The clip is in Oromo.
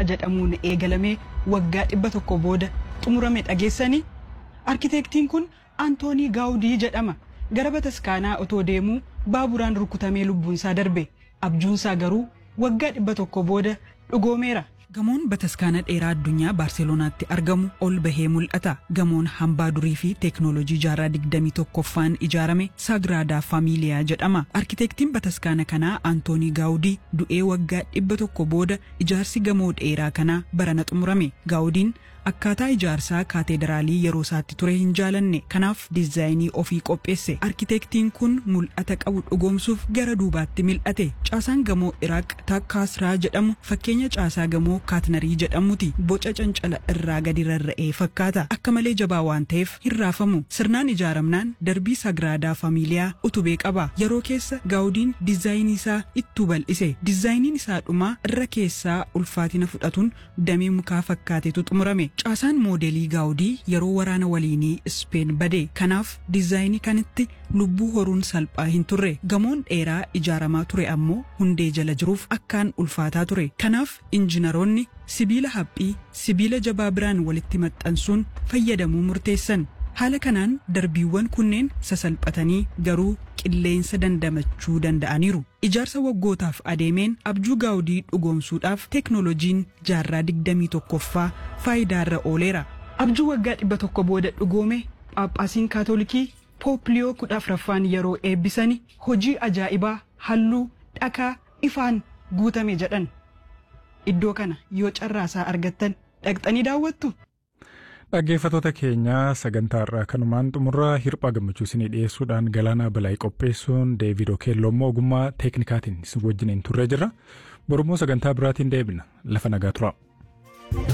jedhamuun eegalamee waggaa dhibba tokko booda xumurame dhageessanii arkiteektiin kun antoonii gaawudii jedhama gara bataskaanaa otoo deemuu baaburaan rukutamee lubbuunsaa darbe abjuunsaa garuu waggaa dhibba tokko booda dhugoomeera. Gamoon bataskaana dheeraa addunyaa Baarselonaatti argamu ol bahee mul'ata. Gamoon hambaa durii fi teeknooloojii jaarraa digdamii tokkoffaan ijaarame Sagraadaa Faamiiliyaa jedhama. Arkiteektiin bataskaana kanaa Antoonii Gaawudii du'ee waggaa dhibba tokko booda ijaarsi gamoo dheeraa kanaa barana xumurame. Gaawudiin akkaataa ijaarsaa kaateederaalii yeroo isaatti ture hin jaalanne kanaaf diizaayinii ofii qopheesse arkiteektiin kun mul'ata qabu dhugoomsuuf gara duubaatti mil'ate caasaan gamoo iraaq takkaasraa jedhamu fakkeenya caasaa gamoo kaatnarii jedhamuti boca cancala irraa gadi rarra'ee fakkaata akka malee jabaa waan ta'eef hin raafamu sirnaan ijaaramnaan darbii sagraadaa faamiiliyaa utubee qaba yeroo keessa gaawudiin diizaayinii isaa ittuu bal'ise diizaayiniin isaa dhumaa irra keessaa ulfaatina fudhatuun damee mukaa fakkaatetu xumurame caasaan moodelii gaawudii yeroo waraana waliinii ispeen bade kanaaf diizaayinii kanitti lubbuu horuun salphaa hin turre gamoon dheeraa ijaaramaa ture ammoo hundee jala jiruuf akkaan ulfaataa ture kanaaf injinaroonni sibiila haphii sibiila jabaa biraan walitti maxxansuun fayyadamuu murteessan haala kanaan darbiiwwan kunneen sasalphatanii garuu qilleensa dandamachuu danda'aniiru. Ijaarsa waggootaaf adeemeen abjuu gaawudii dhugoomsuudhaaf teeknooloojiin jaarraa digdamii tokkoffaa faayidaarra ooleera. Abjuu waggaa dhibba tokko booda dhugoome Phaaphaasiin Kaatolikii Poopliyoo kudha afuraffaan yeroo eebbisani hojii ajaa'ibaa halluu dhakaa ifaan guutame jedhan. Iddoo kana yoo carraasaa argattan dhaqxanii daawwattu. Dhaggeeffattoota keenya sagantaa irraa kanumaan xumurraa hirphaa gammachuu isinii dhiyeessuudhaan galaanaa balaayii qopheessuun Deevid Okeelloo immoo ogummaa teeknikaatiin isin wajjin turre jirra. Borummoo sagantaa biraatiin deebina lafa nagaa turaa.